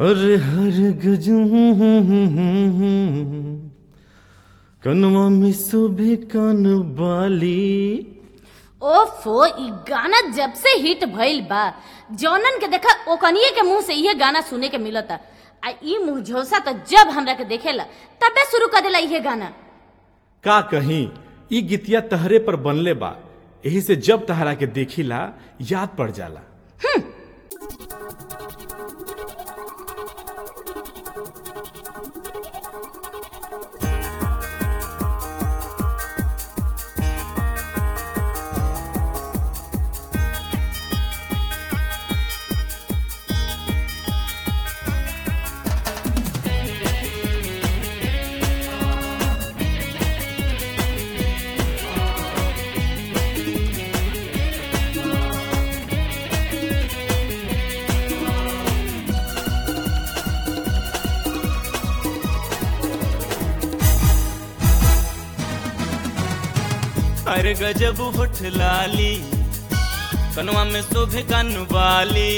अरे हर गजू कनवा में शोभे कान बाली ओफो ई गाना जब से हिट भइल बा जौनन के देखा ओकनिए के मुंह से इहे गाना सुने के मिलता आ ई मुंह झोसा तो जब हमरा के देखेला तबे शुरू कर देला इहे गाना का कहीं ई गीतिया तहरे पर बनले बा यही से जब तहरा के देखिला याद पड़ जाला अरे गजब होठ लाली कनवा में शोभे कान वाली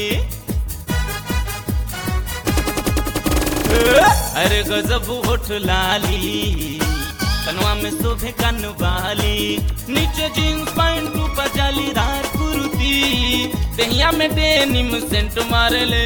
अरे गजब होठ लाली कनवा में शोभे कान वाली नीचे जींस पैंट ऊपर जालीदार कुर्ती दहिया में डेनिम सेंट मारे ले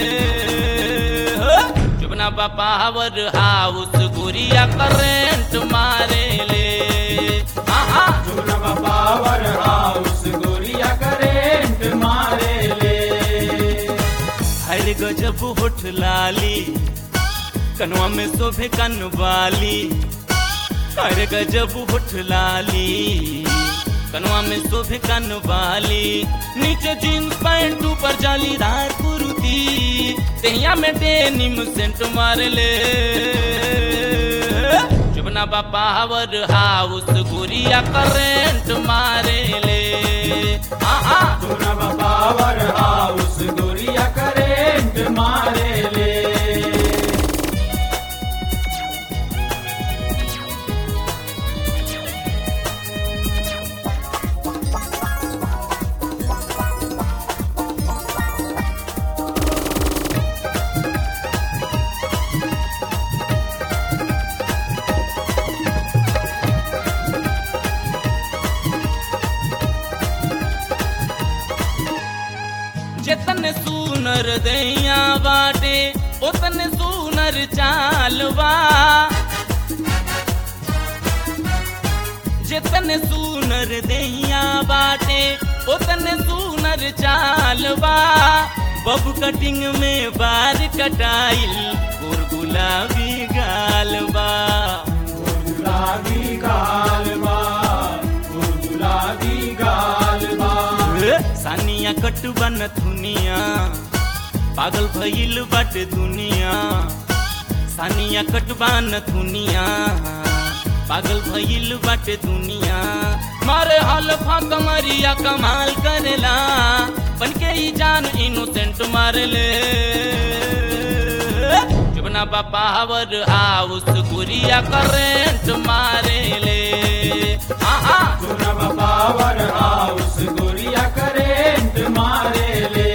चुपना बापा हवर हाउस गुरिया करेंट मारे ले आहा पावर हाउस गोरिया करेंट मारे ले हर गजब होठ लाली कनवा में शोभे कन वाली हर गजब होठ लाली कनवा में शोभे कन वाली नीचे जींस पैंट ऊपर जालीदार कुर्ती दहिया में डेनिम सेंट मार ले चुपना बापा हवर हाउस गुरिया करेंट मारे ले आहा पावर हाउस गोरिया करेंट मारे ले जितने सुनर दैया बाटे उतने सुनर चालवा जितने सुनर दैया बाटे उतने सुनर चालवा बब कटिंग में बार कटाइल और गुलाबी गालबा गुलाबी गालबा गुलाबी गालबा सानिया कटबन दुनिया पागल भइल बाटे दुनिया सानिया कटबान दुनिया पागल भइल बाटे दुनिया मारे हल्फा कमरिया कमाल करेला बनके ही जान इनोसेंट मारे ले चुपना बापा हवर हाउस गुरिया करेंट मारे ले आहा पावर हाउस गोरिया करेंट मारे ले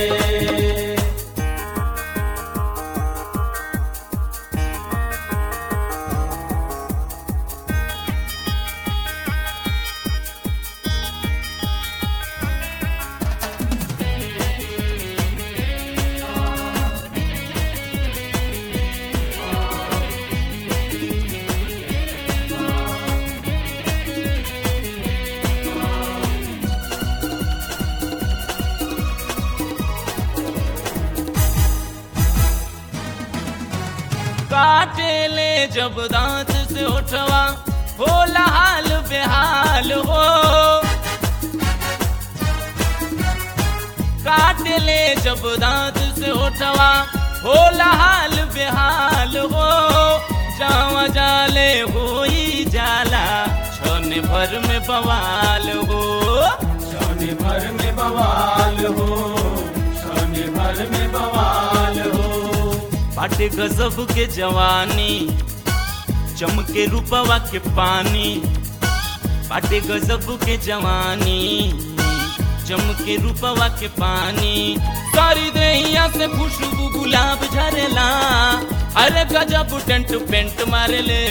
काटे ले जब दांत से उठवा होला हाल बेहाल हो काटे ले जब दांत से उठवा होला हाल बेहाल हो जावा जाले हो ही जाला छोने भर में बवाल हो सोने भर में बवाल हो सोने भर में बवाल हो बाटे गजब के जवानी चमके रूपवा के पानी बाटे गजब के जवानी चमके रूपवा के पानी सारी देहिया से खुशबू गुलाब झरेला अरे गजब टेंट पेंट मारे ले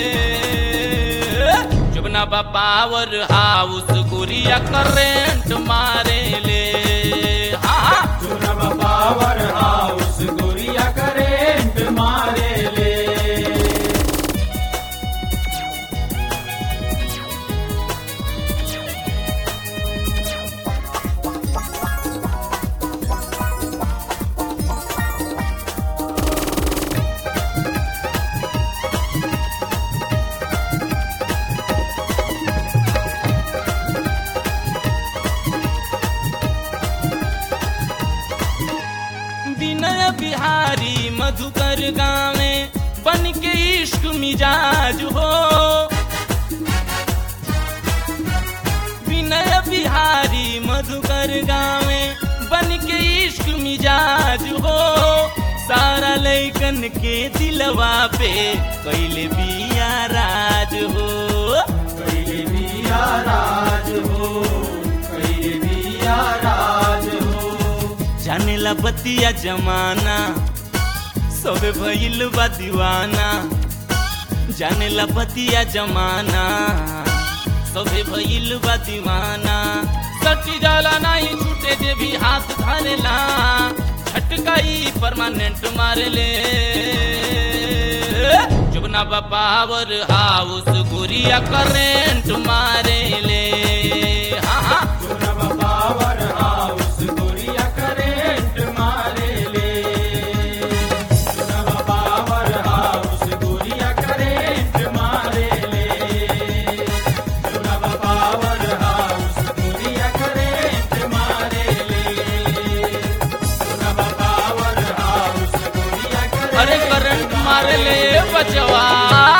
जुबना बा पावर हाउस गुरिया करेंट मारे ले हाँ हाँ चुनब पावर हाउस गोरिया करेंट मारे ले विनय बिहारी मधुकर गावे बन के इश्क मिजाज हो विनय बिहारी मधुकर गावे बन के इश्क मिजाज हो सारा लैकन के दिलवा पे कैले बिया राज हो कैले बिया राज हो कैले बिया राज हो जानेला बतिया जमाना सबे भइल बा दीवाना जानेला बतिया जमाना सबे भइल बा दीवाना सटी जाला नहीं छूटे जे भी हाथ धरेला झटकाई परमानेंट मारे ले जुबना बा पावर हाउस गुरिया करेंट मारे ले हाँ हाँ चुनब पावर हाउस गोरिया करेंट मारे ले चुनब पावर हाउस गोरिया करेंट मारे ले चुनब पावर हाउस गोरिया करेंट मारे ले चुनब पावर हाउस गोरिया अरे करंट मारे ले बचवा